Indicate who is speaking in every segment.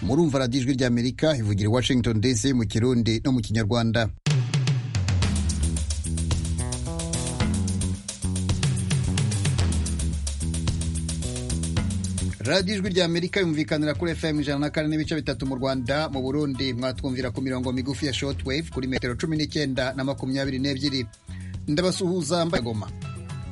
Speaker 1: murumva radiyo ijwi ry'amerika ivugira i washington dc mu kirundi no mu kinyarwanda radiyo ijwi rya amerika yumvikanira kuri fm ijana na kane n'ibice bitatu mu rwanda mu burundi mwatwumvira ku mirongo migufi ya shortwave kuri metero cumi n'icyenda na makumyabiri n'ebyiri ndabasuhuza mbaye goma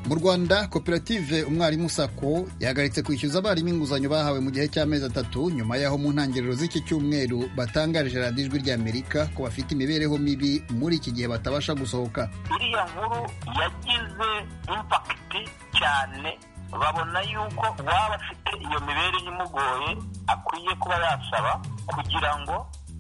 Speaker 1: mu rwanda koperative umwarimu sako yahagaritse kwishyuza abarimu inguzanyo bahawe mu gihe cy'amezi atatu nyuma y'aho mu ntangiriro z'iki cyumweru batangarije radiyo ijwi rya amerika ko bafite imibereho mibi muri iki gihe batabasha gusohoka
Speaker 2: iriya nkuru yagize impakiti cyane babona yuko uwaba afite iyo mibereho imugoye akwiye kuba yasaba kugira ngo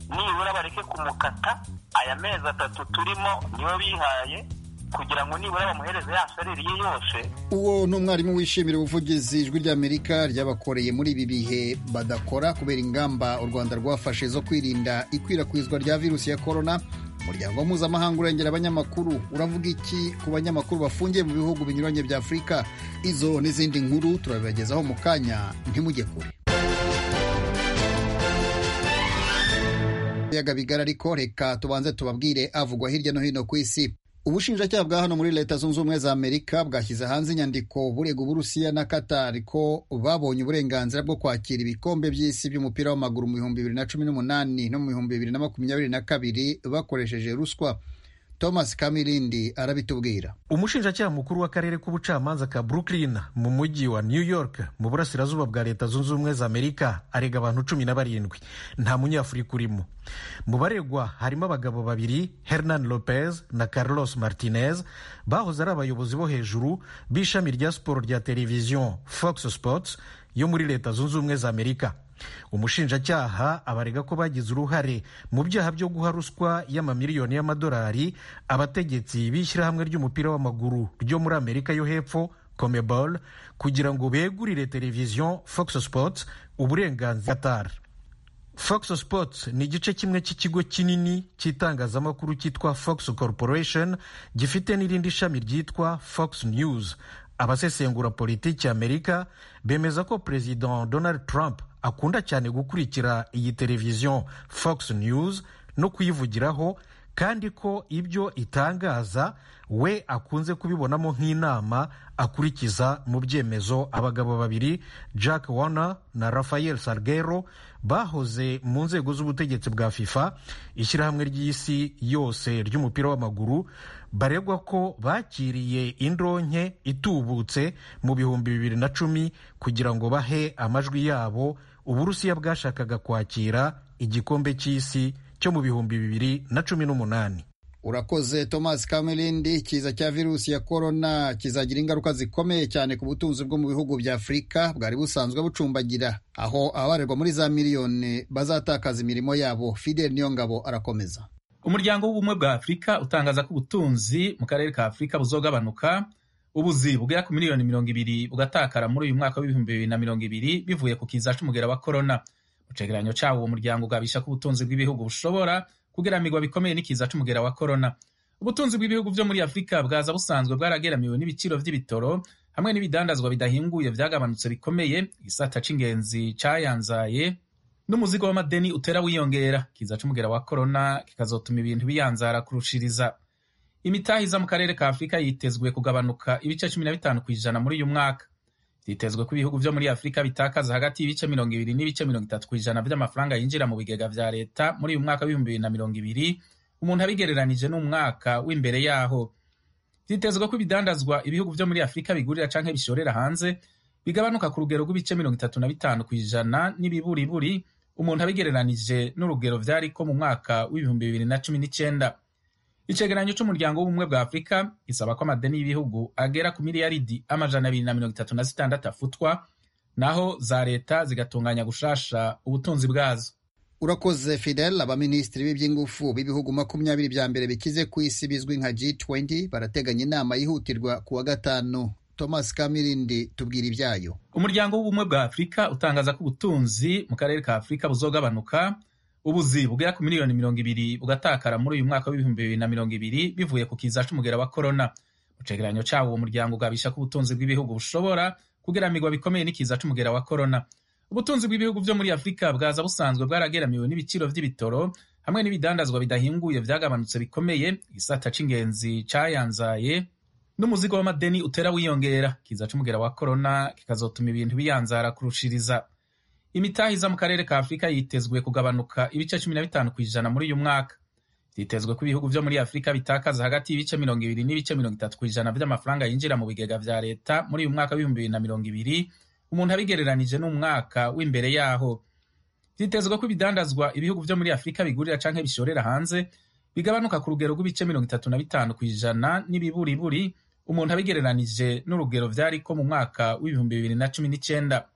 Speaker 2: nibura bareke kumukata aya mezi atatu turimo niyo bihaye kugira ngo nibura bamuhereze ya salire ye yose
Speaker 1: uwo ni umwarimu wishimira ubuvugizi ijwi ry'amerika ryabakoreye muri ibi bihe badakora kubera ingamba u rwanda rwafashe zo kwirinda ikwirakwizwa rya virusi ya korona umuryango mpuzamahanga urengera abanyamakuru uravuga iki ku banyamakuru bafungiye mu bihugu binyuranye bya afurika izo n'izindi nkuru turabibagezaho mu kanya ntimujye kure ibiyaga bigari ariko reka tubanze tubabwire avugwa hirya no hino ku isi ubushinjacyaha bwa hano muri leta zunze ubumwe za amerika bwashyize hanze inyandiko burega uburusiya na katari ko babonye uburenganzira bwo kwakira ibikombe by'isi by'umupira w'amaguru mu bihumbi bibiri na cumi n'umunani no mu bihumbi bibiri na makumyabiri na kabiri bakoresheje ruswa thomas kamirindi arabitubwira
Speaker 3: umushinjacyaha mukuru w'akarere k'ubucamanza ka brooklyn mu mujyi wa new york mu burasirazuba bwa leta zunze ubumwe za amerika arega abantu cumi na barindwi nta munyafurika urimo mu baregwa harimo abagabo babiri hernan lopez na carlos martinez bahoze ari abayobozi bo hejuru b'ishami rya siporo rya televiziyo fox sports yo muri leta zunze ubumwe za amerika umushinjacyaha abarega ko bagize uruhare mu byaha byo guha ruswa y'amamiliyoni y'amadolari abategetsi b'ishyirahamwe ry'umupira w'amaguru ryo muri amerika yo hepfo comebol kugira ngo begurire televiziyo fox sports uburenganzira qatar fox sports ni igice kimwe cy'ikigo kinini cy'itangazamakuru cyitwa fox corporation gifite n'irindi shami ryitwa fox news abasesengura politiki amerika bemeza ko perezida donald trump akunda cyane gukurikira iyi televiziyo fox news no kuyivugiraho kandi ko ibyo itangaza we akunze kubibonamo nk'inama akurikiza mu byemezo abagabo babiri jack warner na rafael salgero bahoze mu nzego z'ubutegetsi bwa fifa ishyirahamwe ry'isi yose ry'umupira w'amaguru baregwa ko bakiriye indonke itubutse mu bihumbi bibiri na cumi kugira ngo bahe amajwi yabo uburusiya bwashakaga kwakira igikombe cy'isi cyo mu bihumbi bibiri na cumi n'umunani
Speaker 1: urakoze thomas kamerindi kiza cya virusi ya korona kizagira ingaruka zikomeye cyane ku butunzi bwo mu bihugu bya afurika bwari busanzwe bucumbagira aho abarerwa muri za miliyoni bazatakaza imirimo yabo fidel niyo ngabo arakomeza
Speaker 4: umuryango w'ubumwe bwa afurika utangaza ko ubutunzi mu karere ka afurika buzogabanuka ubuzi bugera ku miliyoni mirongo ibiri bugatakara muri uyu mwaka w'ibihumbi bibiri na mirongo ibiri bivuye ku kiza c'umugera wa korona mu cegeranyo cawo uwo muryango ugabisha ko ubutunzi bw'ibihugu bushobora kugeramigwa bikomeye n'ikiza c'umugera wa korona ubutunzi bw'ibihugu byo muri afurika bwaza busanzwe bwarageramiwe n'ibiciro by'ibitoro hamwe n'ibidandazwa bidahinguye byagabanutse bikomeye igisata c'ingenzi cayanzaye n'umuzigo w'amadeni utera wiyongera kiza c'umugera wa korona kikazotuma ibintu biyanzara kurushiriza imitahiza mu karere ka afurika yitezwe kugabanuka ibice cumi na bitanu ku ijana muri uyu mwaka byitezwe ko ibihugu byo muri afurika bitakaza hagati y'ibice mirongo ibiri n'ibice mirongo itatu ku ijana by'amafaranga yinjira mu bigega vya leta muri uyu mwaka w'ibihumbi bibiri na mirongo ibiri umuntu abigereranije n'umwaka w'imbere yaho byitezwe ko ibidandazwa ibihugu byo muri afurika bigurira canke bishorera hanze bigabanuka ku rugero rw'ibice mirongo itatu na bitanu ku ijana n'ibiburiburi umuntu abigereranije n'urugero vyari ko mu mwaka w'ibihumbi bibiri na cumi n'icyenda icegeranyo c'umuryango w'ubumwe bwa afurika isaba ko amadeni y'ibihugu agera ku miliyaridi amajana abiri na mirongo itatu na zitandatu afutwa naho za leta zigatunganya gushasha ubutunzi bwazo
Speaker 1: urakoze fidel abaminisitiri b'iby'ingufu b'ibihugu makumyabiri bya mbere bikize ku isi bizwi nka g20 barateganya inama yihutirwa ku wa gatanu thomas kamirindi tubwira ibyayo
Speaker 4: umuryango w'ubumwe bwa afurika utangaza ko ubutunzi mu karere ka afurika buzogabanuka ubuzi bugera ku miliyoni mirongo ibiri bugatakara muri uyu mwaka w'ibihumbi bibiri na mirongo ibiri bivuye ku kiza c'umugera wa korona mu cegeranyo cawo uwo muryango ugabisha ko ubutunzi bw'ibihugu bushobora kugeramigwa bikomeye n'ikiza c'umugera wa korona ubutunzi bw'ibihugu byo muri afurika bwaza busanzwe bwarageramiwe n'ibiciro by'ibitoro hamwe n'ibidandazwa bidahinguye byagabanutse bikomeye igisata cy'ingenzi cyayanzaye n'umuzigo w'amadeni utera wiyongera kiza cy'umugera wa korona kikazotuma ibintu biyanzara kurushiriza imitahiza mu karere ka afurika yitezwe kugabanuka ibice cumi na bitanu ku ijana muri uyu mwaka byitezwe ko ibihugu byo muri afurika bitakaza hagati y'ibice mirongo ibiri n'ibice mirongo itatu ku ijana by'amafaranga yinjira mu bigega bya leta muri uyu mwaka w'ibihumbi bibiri na mirongo ibiri umuntu abigereranije n'umwaka w'imbere yaho byitezwe ko ibidandazwa ibihugu byo muri afurika bigurira cyangwa bishorera hanze bigabanuka ku rugero rw'ibice mirongo itatu na bitanu ku ijana n'ibiburiburi umuntu abigereranije n'urugero byari ko mu mwaka w'ibihumbi bibiri na cumi n'icyenda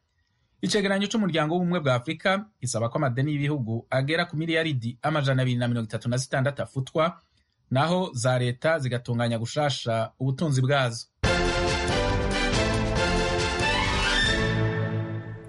Speaker 4: icegeranyo cy'umuryango w'ubumwe bwa afurika gisaba ko amadeni y'ibihugu agera ku miliyaridi amajana abiri na mirongo itatu na zitandatu afutwa naho za leta zigatunganya gushasha ubutunzi bwazo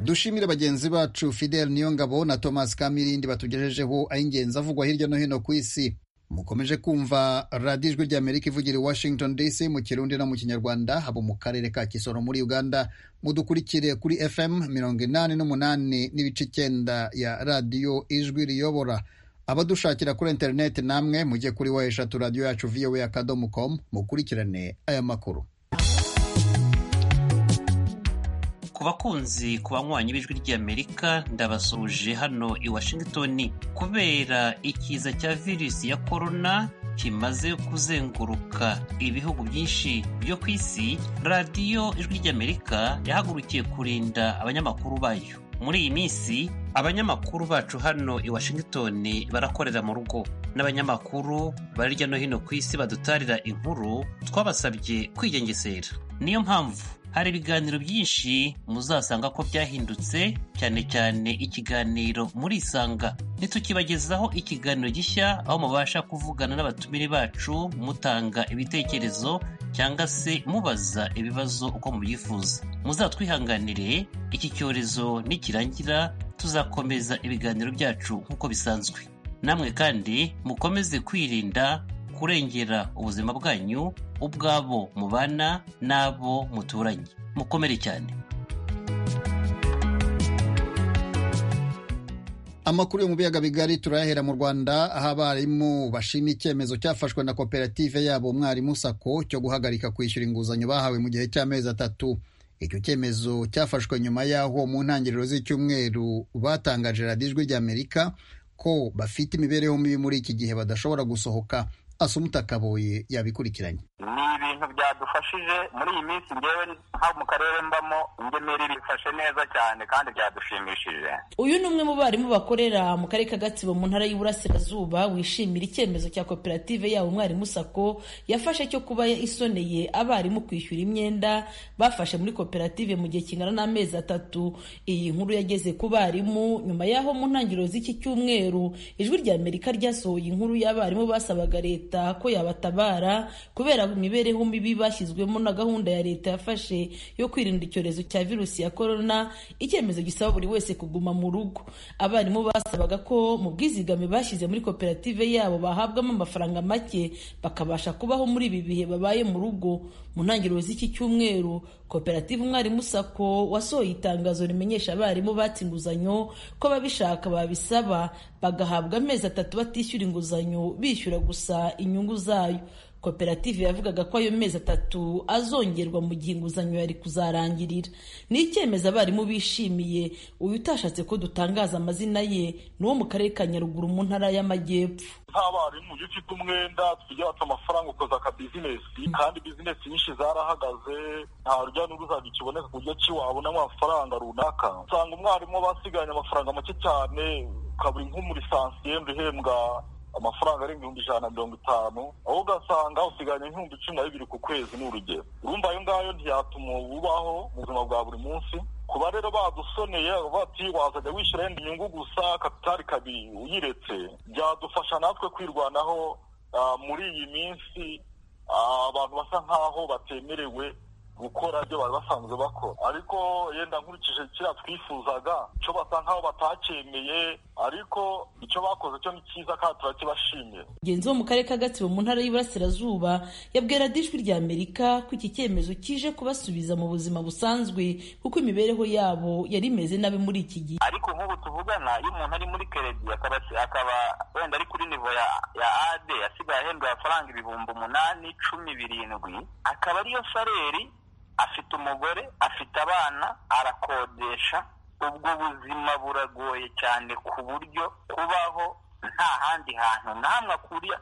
Speaker 1: dushimire bagenzi bacu fidel niyongabo na thomas kamirindi batugejejeho ay'ingenzi avugwa hirya no hino ku isi mukomeje kumva radiyo ijwi ry'amerika ivugira i washington dc mu kirundi no mu kinyarwanda haba mu karere ka kisoro muri uganda mudukurikire kuri fm mirongo inani n'umunani n'ibice icyenda ya radiyo ijwi riyobora abadushakira kuri interineti namwe mujye kuri wa eshatu radiyo yacu vowe akadomo komu mukurikirane aya makuru
Speaker 5: bakunzi ku banywanyi b'ijwi ry'amerika ndabasuje hano i washington kubera ikiza cya virusi ya korona kimaze kuzenguruka ibihugu byinshi byo ku isi radiyo ijwi ry'amerika yahagurukiye kurinda abanyamakuru bayo muri iyi minsi abanyamakuru bacu hano i washington barakorera mu rugo n'abanyamakuru bari hirya no hino ku isi badutarira inkuru twabasabye kwigengesera niyo mpamvu hari ibiganiro byinshi muzasanga ko byahindutse cyane cyane ikiganiro muri isanga ntitukibagezaho ikiganiro gishya aho mubasha kuvugana n'abatumire bacu mutanga ibitekerezo cyangwa se mubaza ibibazo uko mubyifuza muzatwihanganire iki cyorezo nikirangira tuzakomeza ibiganiro byacu nk'uko bisanzwe namwe kandi mukomeze kwirinda kurengera ubuzima bwanyu ubwabo mubana n'abo muturanye mukomere cyane
Speaker 1: amakuru yo mu biyaga bigari turayahera mu rwanda aho abarimu bashima icyemezo cyafashwe na koperative yabo umwarimu sako cyo guhagarika kwishyura inguzanyo bahawe mu gihe cy'amezi atatu icyo cyemezo cyafashwe nyuma y'aho mu ntangiriro z'icyumweru batangaje radiyo ijwi ry'amerika ko bafite imibereho mibi muri iki gihe badashobora gusohoka asumuta kaboye yabikurikiranye
Speaker 2: ni ibintu byadufashije muri iyi minsi ngewe nko mu karere mbamo ingemeri bifashe neza cyane kandi byadushimishije
Speaker 6: uyu ni umwe mu barimu bakorera mu karere ka gatsibo mu ntara y'uburasirazuba wishimira icyemezo cya koperative yabo umwarimu sako yafashe cyo kuba isoneye abarimu kwishyura imyenda bafashe muri koperative mu gihe kingana n'amezi atatu iyi nkuru yageze ku barimu nyuma y'aho mu ntangiriro z'iki cyumweru ijwi rya amerika ryasohoye inkuru y'abarimu basabaga leta leta ko yabatabara kubera imibereho mibi bashyizwemo na gahunda ya leta yafashe yo kwirinda icyorezo cya virusi ya korona icyemezo gisaba buri wese kuguma mu rugo abarimu basabaga ko mu bwizigame bashyize muri koperative yabo bahabwamo amafaranga make bakabasha kubaho muri ibi bihe babaye mu rugo mu ntangiriro z'iki cyumweru koperative umwarimu sako wasohoye itangazo rimenyesha abarimu batse inguzanyo ko babishaka babisaba bagahabwa amezi atatu batishyura inguzanyo bishyura gusa inyungu zayo koperative yavugaga ko ayo mezi atatu azongerwa mu gihe inguzanyo yari kuzarangirira ni icyemezo abarimu bishimiye uyu utashatse ko dutangaza amazina ye ni uwo mu karere ka nyaruguru mu ntara y'amajyepfo
Speaker 7: nta barimu iyo ufite umwenda tujya watse amafaranga ukoza aka bizinesi kandi bizinesi nyinshi zarahagaze nta rujya n'uruza rukiboneka ku buryo ki wabonamo amafaranga runaka usanga umwarimu basigaranye amafaranga make cyane ukabura nk'umurisansiyeri uhembwa amafaranga arenga ibihumbi ijana na mirongo itanu aho ugasanga usigaranye nk'ibihumbi cumi na bibiri ku kwezi ni urugero urumva ayo ngayo ntiyatuma ubaho mu buzima bwa buri munsi kuba rero badusoneye bati wazajya wishyura yenda inyungu gusa kapitali kabiri uyiretse byadufasha natwe kwirwanaho muri iyi minsi abantu basa nk'aho batemerewe gukora ibyo bari basanzwe bakora ariko yenda nkurikije kiriya twifuzaga cyo basa nk'aho batacyemeye ariko icyo bakoze cyo ni cyiza kandi turakibashimira
Speaker 6: mugenzi wo mu karere ka gatsibo mu ntara y'Iburasirazuba yabwiye radiyo ijwi rya amerika ko iki cyemezo kije kubasubiza mu buzima busanzwe kuko imibereho yabo yari imeze nabi muri iki gihe
Speaker 2: ariko nk'ubu tuvugana iyo umuntu ari muri keredi akaba akaba wenda ari kuri nivo ya ya ade asigaye ahembwa amafaranga ibihumbi umunani cumi birindwi akaba ariyo saleri afite umugore afite abana arakodesha ubwo buzima buragoye cyane ku buryo kubaho nta handi hantu n'amwe akuriye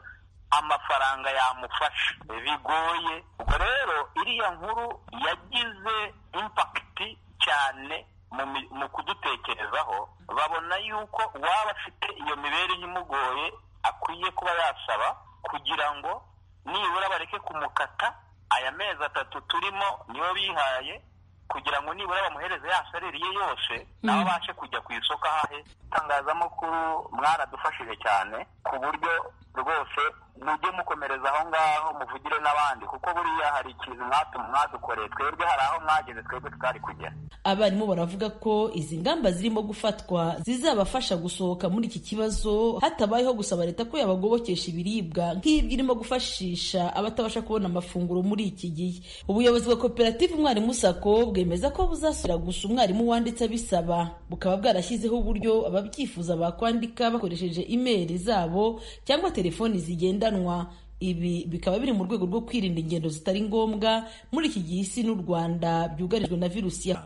Speaker 2: amafaranga yamufasha bigoye ubwo rero iriya nkuru yagize impakiti cyane mu mi- mu kudutekerezaho babona yuko uwaba afite iyo mibereho imugoye akwiye kuba yasaba kugira ngo nibura bareke kumukata aya mezi atatu turimo niyo bihaye kugira ngo nibura bamuhereze ya saliri ye yose nawe abashe kujya ku isoko ahahe itangazamakuru mwaradufashije cyane ku buryo rwose mujye mukomereza aho ngaho muvugire n'abandi kuko buriya hari ikintu mwatu- mwadukoreye twebwe hari aho mwageze twebwe tutari kugera
Speaker 6: abarimu baravuga ko izi ngamba zirimo gufatwa zizabafasha gusohoka muri iki kibazo hatabayeho gusaba leta ko yabagobokesha ibiribwa nk'ibyo irimo gufashisha abatabasha kubona amafunguro muri iki gihe ubuyobozi bwa koperative umwarimu sako bwemeza ko buzasubira gusa umwarimu wanditse abisaba bukaba bwarashyizeho uburyo ababyifuza bakwandika bakoresheje imeri zabo cyangwa telefoni zigendanwa ibi bikaba biri mu rwego rwo kwirinda ingendo zitari ngombwa muri iki gihe isi n'u rwanda byugarijwe na virusi ya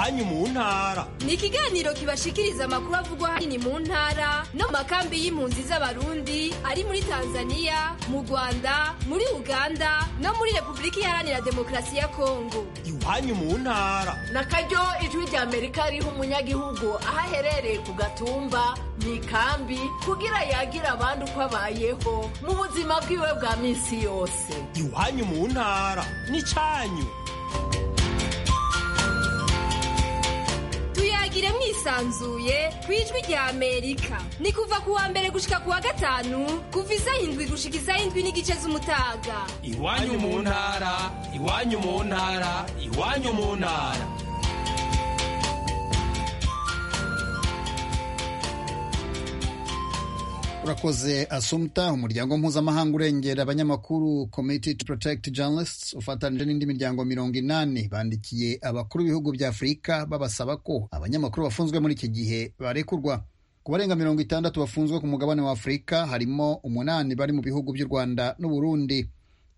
Speaker 8: iwanyu mu ntara
Speaker 9: ni ikiganiro kibashikiriza amakuru avugwa hanini mu ntara no mu makambi y'impunzi z'abarundi ari muri tanzania mu rwanda muri uganda no muri repubulika iharanira demokarasi ya kongo
Speaker 8: iwanyu mu ntara
Speaker 10: na karyo ijwi rya amerika riha umunyagihugu aho aherereye ku gatumba mu ikambi kugira yagira abandi uko abayeho mu buzima bwiwe bwa minsi yose
Speaker 8: iwanyu mu ntara n'icyanyu
Speaker 9: tuyagire mwisanzuye ku ijwi rya amerika ni kuva ku wa mbere gushika ku wa gatanu kuva iz'indwi gushika iz'indwi n'igice z'umutaga
Speaker 8: iwanyu mu ntara iwanyu mu ntara iwanyu mu ntara
Speaker 1: urakoze asumta umuryango mpuzamahanga urengera abanyamakuru committee to protect journalists ufatanije n'indi miryango mirongo inani bandikiye abakuru b'ibihugu bya afurika babasaba ko abanyamakuru bafunzwe muri iki gihe barekurwa ku barenga mirongo itandatu bafunzwe ku mugabane wa afurika harimo umunani bari mu bihugu by'u rwanda n'uburundi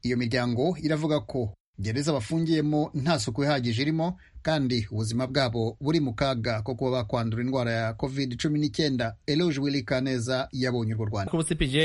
Speaker 1: iyo miryango iravuga ko gereza bafungiyemo nta suku ihagije irimo kandi ubuzima bwabo buri mu kaga ko kuba bakwandura indwara ya covid cumi n'icyenda eloge wili kaneza yabonye urwo rwanda
Speaker 11: ku cpj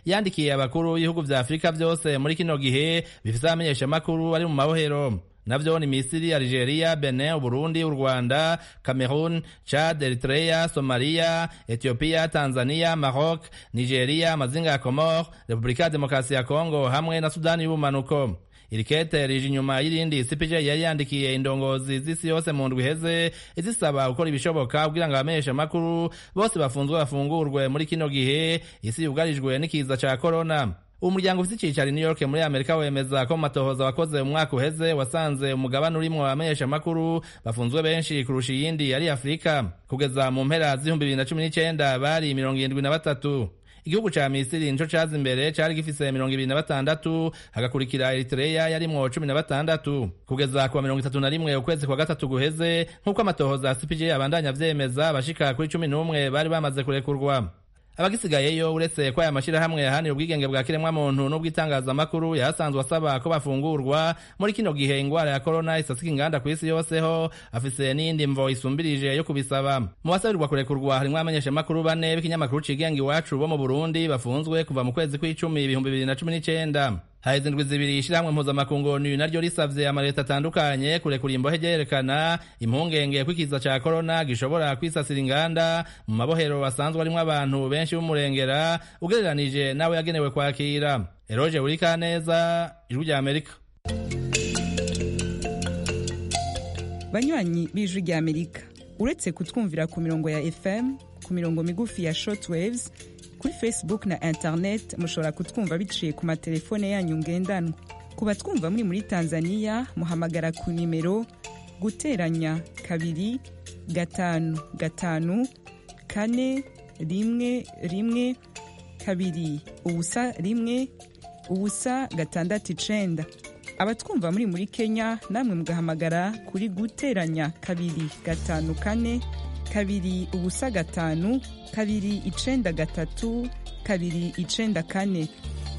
Speaker 11: yandikiye abakuru b'ibihugu vya afurika vyose muri kino gihe bifise abamenyeshamakuru ari mu mabohero navyo ni misiri algeria benin uburundi urwanda cameroon chad eritrea somalia ethiopia tanzania maroc nigeria amazinga ya comor repubulika ya demokarasi ya congo hamwe na sudani y'ubumanuko iri kete rije inyuma y'irindi cpj yari yandikiye indongozi z'isi yose mu ndwi iheze izisaba gukora ibishoboka kugira ngo abamenyeshamakuru bose bafunzwe bafungurwe muri kino gihe isi yugarijwe n'ikiza ca korona umuryango ufite icyicaro i new york muri amerika wemeza ko mu matohoza wakoze umwaka uheze wasanze umugabane urimwo abamenyeshamakuru bafunzwe benshi kurusha iyindi ari afurika kugeza mu mpera z'ibihumbi bibiri na cumi n'icyenda bari mirongo irindwi na batatu igihugu ca misiri nico caza imbere cari gifise mirongo ibiri na batandatu hagakurikira eritereya yarimwo cumi na batandatu kugeza kuwa mirongo itatu na rimwe ukwezi kwa gatatu guheze nk'uko amatohoza ya cpg abandanya avyemeza bashika kuri cumi n'umwe bari bamaze kurekurwa abagisigayeyo uretse ko aya mashirahamwe yahanira ubwigenge bwa kiremwamuntu n'ubw'itangazamakuru yahasanzwe asaba ko bafungurwa muri kino gihe ingwara ya korona isasika inganda ku isi yoseho afise n'iyindi mvo isumbirije yo kubisaba mu basabirirwa kurekurwa harimwo abamenyeshamakuru bane b'ikinyamakuru cigenga iwacu bo mu burundi bafunzwe kuva mu kwezi kw'icumi ibihumbi bibiri na cumi n'icenda haheze indwi zibiri ishyirahamwe mpuzamakungu ni naryo risavye amaleta atandukanye kurekura imbohe ryerekana impungenge kw'ikiza ca korona gishobora kwisasira inganda mu mabohero basanzwe arimwo abantu benshi b'umurengera ugereranije nawe yagenewe kwakira eroge burikaneza ijwi rya amerika
Speaker 12: banywanyi b'ijwi rya amerika uretse kutwumvira ku mirongo ya fm ku mirongo migufi ya shortwaves kuri facebook na internet mushobora kutwumva biciye ku matelefone yanyu ngendanwa ku ku batwumva muri muri tanzania muhamagara ku nimero guteranya kabiri gatanu gatanu kane rimwe rimwe kabiri ubusa rimwe ubusa gatandatu icenda abatwumva muri muri kenya namwe mugahamagara kuri guteranya kabiri gatanu kane kabiri ubusa gatanu kabiri icenda gatatu kabiri icenda kane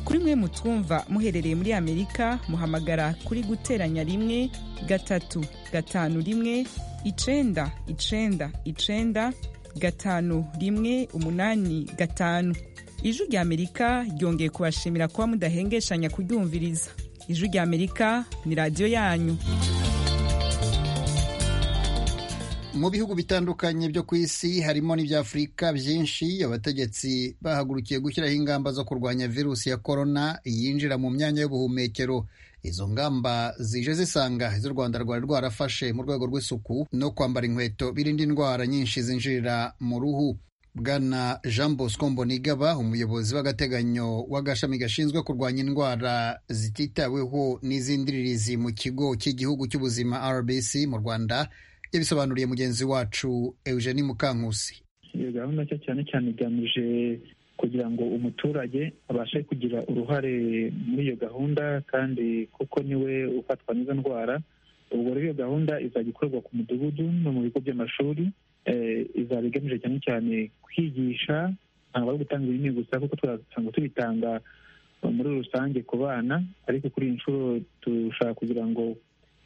Speaker 12: kuri mwe mutwumva muherereye muri amerika muhamagara kuri guteranya rimwe gatatu gatanu rimwe icenda icenda icenda gatanu rimwe umunani gatanu ijwi rya amerika ryongeye kubashimira kuba mudahengeshanya kuryumviriza ijwi rya amerika ni radiyo yanyu
Speaker 1: mu bihugu bitandukanye byo ku isi harimo n'ibya afurika byinshi abategetsi bahagurukiye gushyiraho ingamba zo kurwanya virusi ya korona yinjira mu myanya y'ubuhumekero izo ngamba zije zisanga izo u rwanda rwari rwarafashe mu rwego rw'isuku no kwambara inkweto birinda indwara nyinshi zinjirira mu ruhu bwana jean bosco mbonigaba umuyobozi w'agateganyo w'agashami gashinzwe kurwanya indwara zititaweho n'iz'indiririzi mu kigo cy'igihugu cy'ubuzima rbc mu rwanda yabisobanuriye mugenzi wacu eugeni mukankusi
Speaker 13: iyo gahunda cyo cyane cyane igamije kugira ngo umuturage abashe kugira uruhare muri iyo gahunda kandi kuko niwe ufatwa n'izo ndwara ubwo rero iyo gahunda izajya ikorwa ku mudugudu no mu bigo by'amashuri izaba igamije cyane cyane kwigisha ntabwo ari gutanga ibinini gusa kuko twasanzwe tubitanga muri rusange ku bana ariko kuri iyi nshuro turashaka kugira ngo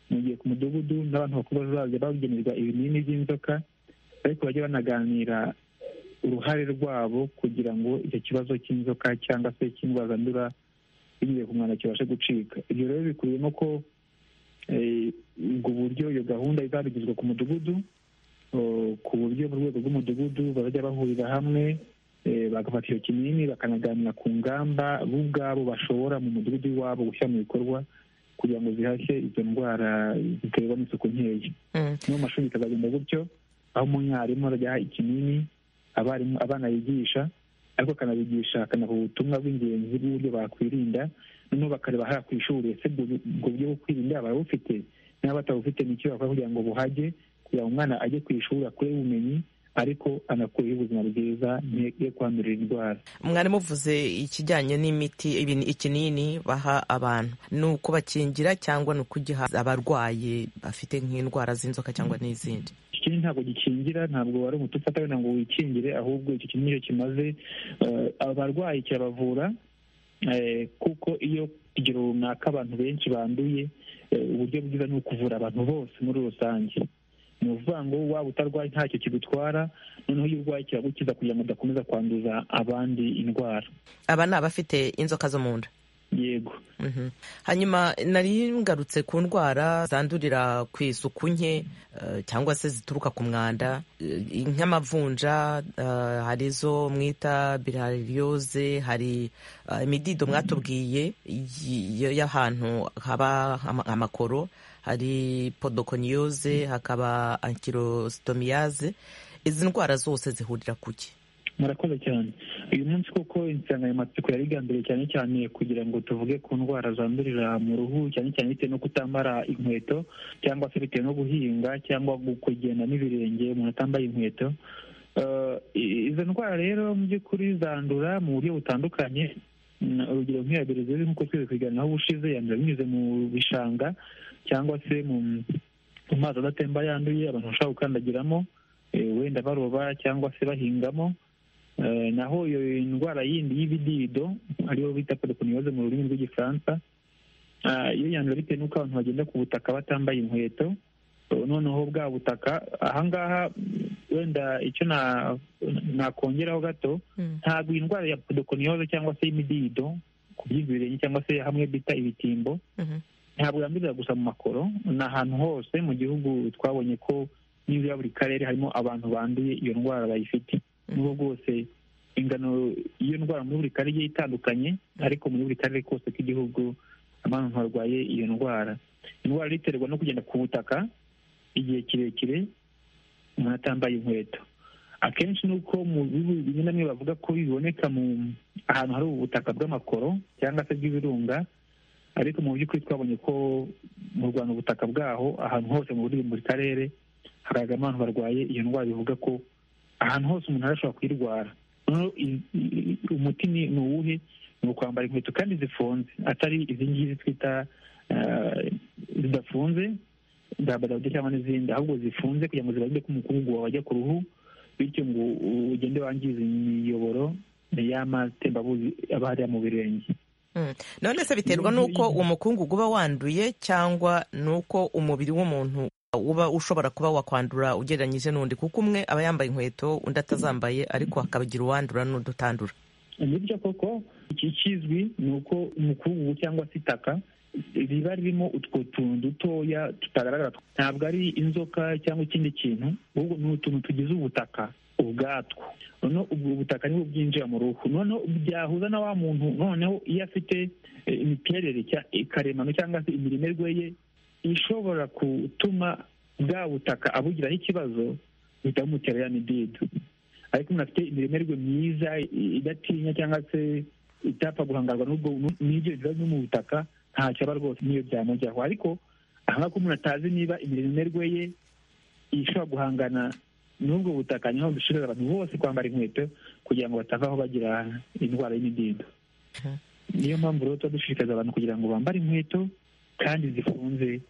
Speaker 13: mu gihe ku mudugudu n'abantu bakuru bazajya bagenerwa ibinini by'inzoka ariko bajye banaganira uruhare rwabo kugira ngo icyo kibazo cy'inzoka cyangwa se cy'indwara zandura binyuze ku mwanda kibashe gucika ibyo rero bikubiyemo ko ubwo buryo iyo gahunda izabigizwa ku mudugudu ku buryo mu rwego rw'umudugudu bazajya bahurira hamwe bagafata icyo kinini bakanaganira ku ngamba bo ubwabo bashobora mu mudugudu wabo gushyira mu bikorwa kugira ngo zihashye izo ndwara ziterwa n'isuku nkeya no mu mashuri bikazagenda gutyo aho umwarimu arajya ikinini abarimu abana yigisha ariko akanabigisha akanaha ubutumwa bw'ingenzi bw'uburyo bakwirinda noneho bakareba hariya ku ishuri ese ubwo buryo bwo kwirinda barabufite niba batabufite ni icyo bakora kugira ngo buhage kugira ngo umwana ajye ku ishuri akure ubumenyi ariko anakuyeho ubuzima bwiza ye kwandurira indwara
Speaker 14: mwarimu uvuze ikijyanye n'imiti ikinini baha abantu ni ukubakingira cyangwa ni ukugiha abarwayi bafite nk'indwara z'inzoka cyangwa n'izindi
Speaker 13: ikinini ntabwo gikingira ntabwo wari umuti ufata wenda ngo wikingire ahubwo icyo kinini iyo kimaze abarwayi kirabavura kuko iyo ikigero runaka abantu benshi banduye uburyo bwiza ni ukuvura abantu bose muri rusange ni ukuvuga ngo waba utarwaye ntacyo kigutwara noneho iyo urwaye kiragukiza kugira ngo udakomeza kwanduza abandi indwara
Speaker 14: aba ni abafite inzoka zo mu nda
Speaker 13: yego
Speaker 14: hanyuma nari ngarutse ku ndwara zandurira ku isuku nke cyangwa se zituruka ku mwanda nk'amavunja hari izo mwita birariyoze hari imidido mwatubwiye y'ahantu haba amakoro hari podokoniyoze hakaba ankirositomiyaze izi ndwara zose zihurira kuki
Speaker 13: murakoze cyane uyu munsi kuko insanganyamatsiko yari igambiriye cyane cyane kugira ngo tuvuge ku ndwara zandurira mu ruhu cyane cyane bitewe no kutambara inkweto cyangwa se bitewe no guhinga cyangwa kugenda n'ibirenge umuntu atambaye inkweto izo ndwara rero mu by'ukuri zandura mu buryo butandukanye urugero nk'iya berezeri nk'uko twese kubiganiraho ubushize yandura binyuze mu bishanga cyangwa se mu mazi adatemba yanduye abantu bashobora gukandagiramo wenda baroba cyangwa se bahingamo naho iyo ndwara yindi y'ibidido ariyo bita podokoniyoze mu rurimi rw'igifaransa iyo yandura bitewe n'uko abantu bagenda ku butaka batambaye inkweto noneho bwa butaka ahangaha wenda icyo nakongeraho gato ntabwo iyi ndwara ya podokoniyoze cyangwa se y'imidido ku by'ibirenge cyangwa se hamwe bita ibitimbo ntabwo yandurira gusa mu makoro ni ahantu hose mu gihugu twabonye ko n'ibyo buri karere harimo abantu banduye iyo ndwara bayifite n'ubwo bwose ingano y'iyo ndwara muri buri karere igiye itandukanye ariko muri buri karere kose k'igihugu abantu barwaye iyo ndwara indwara iterwa no kugenda ku butaka igihe kirekire umuntu atambaye inkweto akenshi ni uko mu bihugu bimwe na bimwe bavuga ko biboneka mu ahantu hari ubutaka bw'amakoro cyangwa se bw'ibirunga ariko mu by'ukuri twabonye ko mu rwanda ubutaka bwaho ahantu hose muri buri karere hagaragara abantu barwaye iyo ndwara bivuga ko ahantu hose umuntu arashobora kuyirwara noneho umuti ni uwuhe ni ukwambara inkweto kandi zifunze atari izi ngizi twita zidafunze dabadabyo cyangwa n'izindi ahubwo zifunze kugira ngo zibarinde ko umukungu wajya ku ruhu bityo ngo ugende wangiza imiyoboro y'amatembabuzi aba hariya mu birenge
Speaker 14: none se biterwa n'uko uwo mukungugu uba wanduye cyangwa n'uko umubiri w'umuntu uba ushobora kuba wakwandura ugereranyije n'undi kuko umwe aba yambaye inkweto undi atazambaye ariko hakabagira uwandura n'udutandura
Speaker 13: nibyo koko ikizwi ni uko umukungugu cyangwa se itaka riba ririmo utwo tuntu dutoya tutagaragara ntabwo ari inzoka cyangwa ikindi kintu ahubwo ni utuntu tugize ubutaka ubwatwo noneho ubwo butaka nibwo bwinjira mu ruhu noneho byahuza na wa muntu noneho iyo afite imiterere karemano cyangwa se imirimerwe ye ishobora gutuma bwa butaka abugiraho ikibazo buhita bumutera ya midido ariko umuntu afite imirimerwe myiza idatinya cyangwa se itapfa guhangarwa n'ubwo n'ibyo biba mu butaka ntacyo aba rwose n'iyo byamujyaho ariko ahangaha ko umuntu atazi niba imirimerwe ye ishobora guhangana n'ubwo butaka niho dushirira abantu bose kwambara inkweto kugira ngo batavaho bagira indwara y'imidido niyo mpamvu rero tuba dushishikariza abantu kugira ngo bambare inkweto kandi zifunze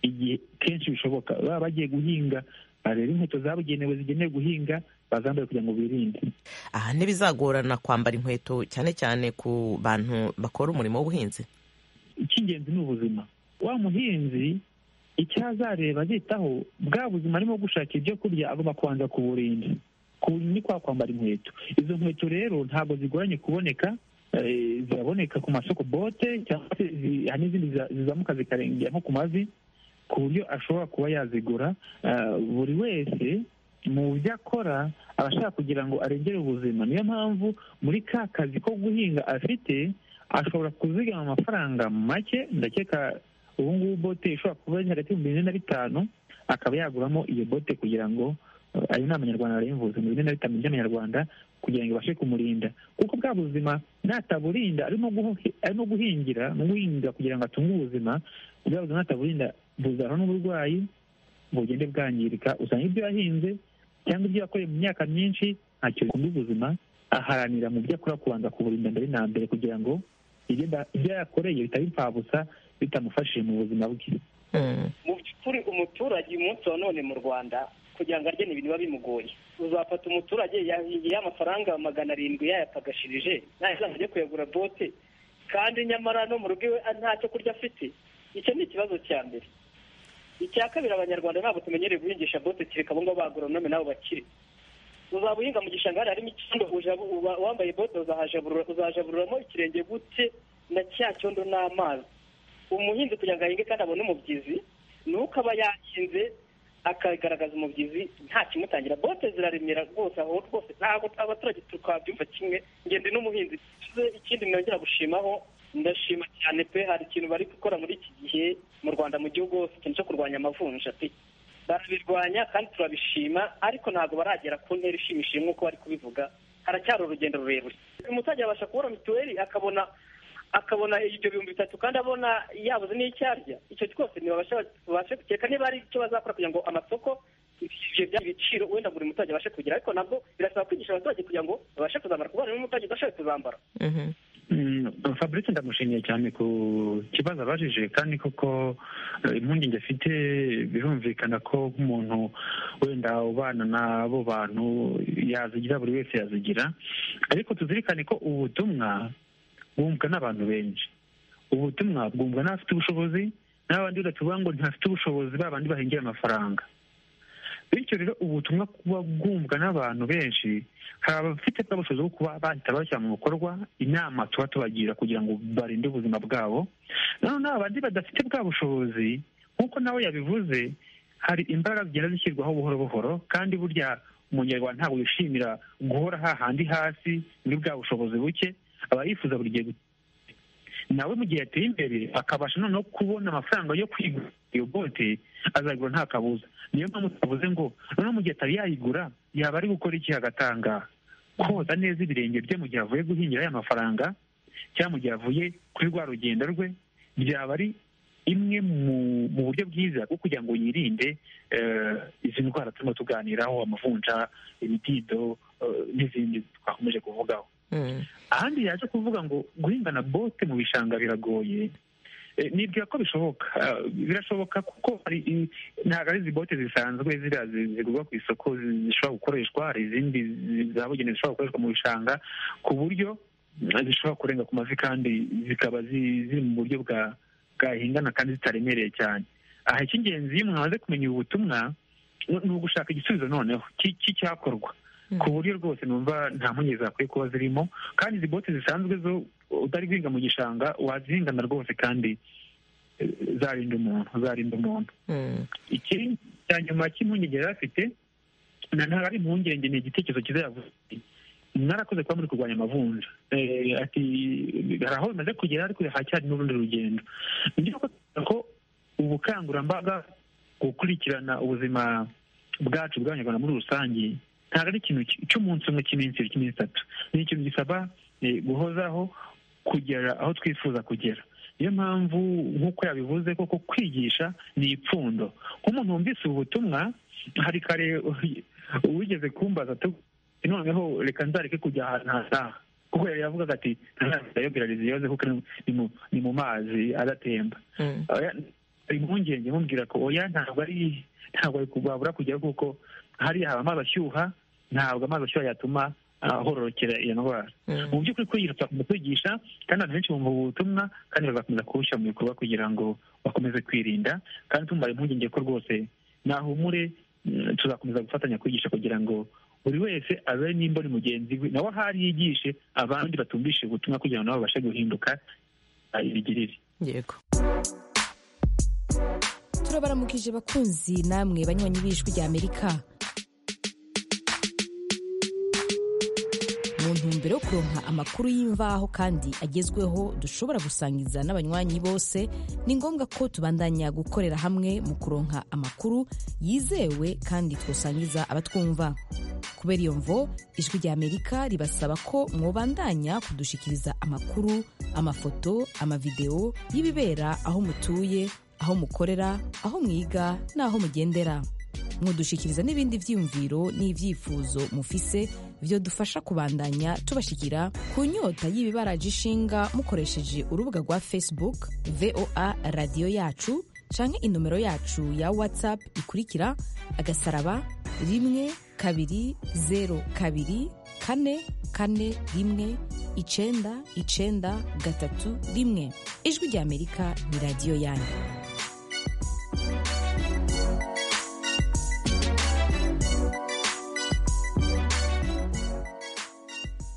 Speaker 13: igihe kenshi bishoboka baba bagiye guhinga bareba inkweto zabugenewe zigenewe guhinga bazambaye kugira ngo birinde
Speaker 14: aha ntibizagorana kwambara inkweto cyane cyane ku bantu bakora umurimo w'ubuhinzi
Speaker 13: icy'ingenzi ni ubuzima wa muhinzi icyo azareba azitaho bwa buzima arimo gushaka ibyo kurya agomba kubanza kuburinda ni kwa kwambara inkweto izo nkweto rero ntabwo zigoranye kuboneka ziraboneka ku masoko bote cyangwa se hari n'izindi zizamuka zikarengera nko ku mavi ku buryo ashobora kuba yazigura buri wese mu byo akora aba ashaka kugira ngo arengere ubuzima niyo mpamvu muri ka kazi ko guhinga afite ashobora kuzigama amafaranga make ndakeka ubu ngubu bote ishobora kuba ari hagati y'ibihumbi bine na bitanu akaba yaguramo iyo bote kugira ngo ayo ni amanyarwanda arayimvuze mu bine na bitanu by'amanyarwanda kugira ngo ibashe kumurinda kuko bwa buzima nataburinda arimo guhingira no guhinga kugira ngo atunge ubuzima bwa buzima nataburinda buzanwa n'uburwayi bugende bwangirika usanga ibyo yahinze cyangwa ibyo yakoreye mu myaka myinshi ntacyo bikunda ubuzima aharanira mu byo akora kubanza kuburinda mbere na mbere kugira ngo ibyo yakoreye bitaba impfabusa bitamufashije mu buzima bwe
Speaker 15: mu by'ukuri umuturage uyu munsi wa none mu rwanda kugira ngo arye ibintu biba bimugoye uzafata umuturage yahingiye amafaranga magana arindwi yayapagashirije ntazajya ajya kuyagura bote kandi nyamara no mu rugo iwe nta cyo kurya afite icyo ni ikibazo cya mbere icya kabiri abanyarwanda ntabwo tumenyereye guhingisha bote kereka abo ngabo bagura none nabo bakiri uzaba uhinga mu gishanga hariya harimo icyondo wambaye bote uzajaburiramo ikirenge gute na cya cyondo n'amazi umuhinzi kugira ngo ahinge kandi abone umubyizi ni uko aba yahinze akagaragaza umubyizi nta kimutangira bote ziraremera rwose aho rwose ntabwo abaturage tukabyumva kimwe ngende n'umuhinzi ikindi nongera gushimaho ndashima cyane pe hari ikintu bari gukora muri iki gihe mu rwanda mu gihugu hose ikintu cyo kurwanya amavunja pe barabirwanya kandi turabishima ariko ntabwo baragera ku ntera ishimishije nk'uko bari kubivuga haracyari urugendo rurerure umuturage abasha kubona mituweli akabona akabona ibyo bihumbi bitatu kandi abona yabuze n'icyo arya icyo cyose ntibabashe gukeka niba ari icyo bazakora kugira ngo amasoko ibyo ibiciro wenda buri muturage abashe kugira ariko nabwo birasaba kwigisha abaturage kugira ngo babashe kuzambara kubona n'umuturage udashoboye kuzambara
Speaker 13: fabrice ndamushimiye cyane ku kibazo abajije kandi koko impungenge afite birumvikana ko nk'umuntu wenda ubana n'abo bantu yazigira buri wese yazigira ariko tuzirikane ko ubutumwa bwumvwa n'abantu benshi ubutumwa bwumvwa n'abafite ubushobozi n'abandi tuvuga ngo ntafite ubushobozi ba bandi bahengera amafaranga bityo rero ubutumwa kuba bwumvwa n'abantu benshi hari abafite bwa bushobozi bwo kuba bahita bashyira mu bikorwa inama tuba tubagira kugira ngo barinde ubuzima bwabo nanone abandi badafite bwa bushobozi nk'uko nawe yabivuze hari imbaraga zigenda zishyirwaho buhoro buhoro kandi burya umunyarwanda ntabwo yishimira guhora hahandi hasi muri bwa bushobozi buke aba yifuza buri gihe nawe mu gihe yateye imbere akabasha noneho kubona amafaranga yo kwigura iyo bote azayigura nta kabuza niyo mpamvu twavuze ngo noneho mu gihe atari yayigura yaba ari gukora iki agatanga koza neza ibirenge bye mu gihe avuye guhingira aya mafaranga cyangwa mu gihe avuye kuri rwa rugendo rwe byaba ari imwe mu buryo bwiza bwo kugira ngo yirinde izi ndwara turimo tuganiraho amavunja imidido n'izindi twakomeje kuvugaho ahandi yaje kuvuga ngo guhingana bote mu bishanga biragoye nibwira ko bishoboka birashoboka kuko ntabwo ari izi bote zisanzwe ziriya zigurwa ku isoko zishobora gukoreshwa hari izindi zabugenewe zishobora gukoreshwa mu bishanga ku buryo zishobora kurenga ku mavi kandi zikaba ziri mu buryo bwa bwahingana kandi zitaremereye cyane aha icy'ingenzi iyo umuntu amaze kumenya ubu butumwa ni ugushaka igisubizo noneho cy'icyakorwa ku buryo rwose numva nta mpungenge zakwiye kuba zirimo kandi izi bote zisanzwe zo utari guhinga mu gishanga wazihingana rwose kandi zarinda umuntu zarinda umuntu ikindi cya nyuma cy'impungenge yari afite ntabwo ari impungenge ni igitekerezo cyiza yavuze mwarakoze kuba muri kurwanya amavunja ati hari aho bimaze kugera ariko haracyari n'urundi rugendo ni ko ubukangurambaga gukurikirana ubuzima bwacu bw'abanyarwanda muri rusange ntabwo ari ikintu cy'umunsi umwe cy'iminsi ibiri cy'iminsi itatu ni ikintu gisaba guhozaho kugera aho twifuza kugera niyo mpamvu nk'uko yabivuze koko kwigisha ni ipfundo nk'umuntu wumvise ubu butumwa hari kare uwigeze kumbaza noneho reka nzareke kujya ahantu hataha kuko yari yavugaga ati ntazayobirariza iyoze kuko ni mu mazi adatemba impungenge mubwira ko oya ntabwo ari ntabwo babura kujyaho kuko hariya haba amazi ashyuha ntabwo amazi ashyuha yatuma ahororokera iyo ndwara mu by'ukuri kwiyirutsa kwigisha kandi abantu benshi bumva ubu butumwa kandi bagakomeza kubushyira mu bikorwa kugira ngo bakomeze kwirinda kandi tumara impungenge ko rwose nahumure tuzakomeza gufatanya kwigisha kugira ngo buri wese abe nimba ni mugenzi we nawe ahari yigishe abandi batumvishe ubutumwa kugira ngo nabo babashe guhinduka ibigirire
Speaker 14: yego
Speaker 16: turabaramukije bakunzi namwe banywanyi b'ijwi rya amerika mu ntumbero yo kuronka amakuru y'imvaho kandi agezweho dushobora gusangiza n'abanywanyi bose ni ngombwa ko tubandanya gukorera hamwe mu kuronka amakuru yizewe kandi twasangiza abatwumva kubera iyo mvo ijwi rya amerika ribasaba ko mwobandanya kudushikiriza amakuru amafoto amavidewo y'ibibera aho mutuye aho mukorera aho mwiga n'aho mugendera mudushikiriza n'ibindi byiyumviro n'ibyifuzo mufise byo dufasha kubandanya tubashikira ku nyota y'ibibaraje ishinga mukoresheje urubuga rwa facebook voa radiyo yacu canke inomero yacu ya whatsapp ikurikira agasaraba rimwe kabiri zero kabiri kane kane rimwe icenda icenda gatatu rimwe ijwi rya amerika ni radiyo yanyu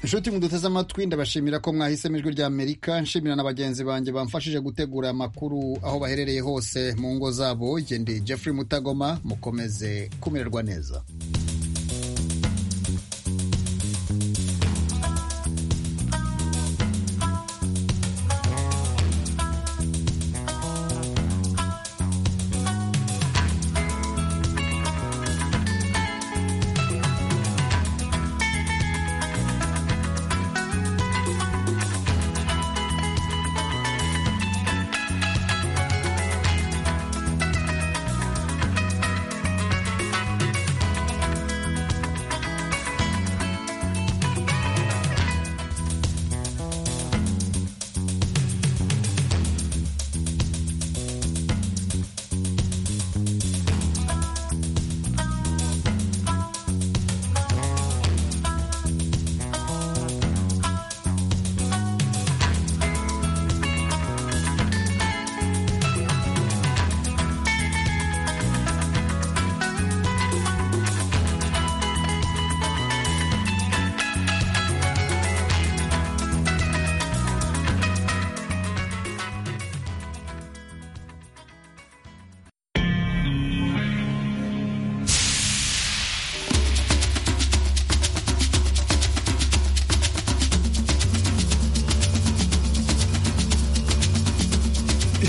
Speaker 1: inshuti muduteze amatwi ndabashimira ko mwahisemo ijwi rya amerika nshimira na bagenzi banjye bamfashije gutegura amakuru aho baherereye hose mu ngo zabo ndi Jeffrey mutagoma mukomeze kumererwa neza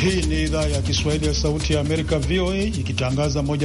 Speaker 17: Hii ni idhaa ya Kiswahili ya Sauti ya Amerika, VOA, ikitangaza moja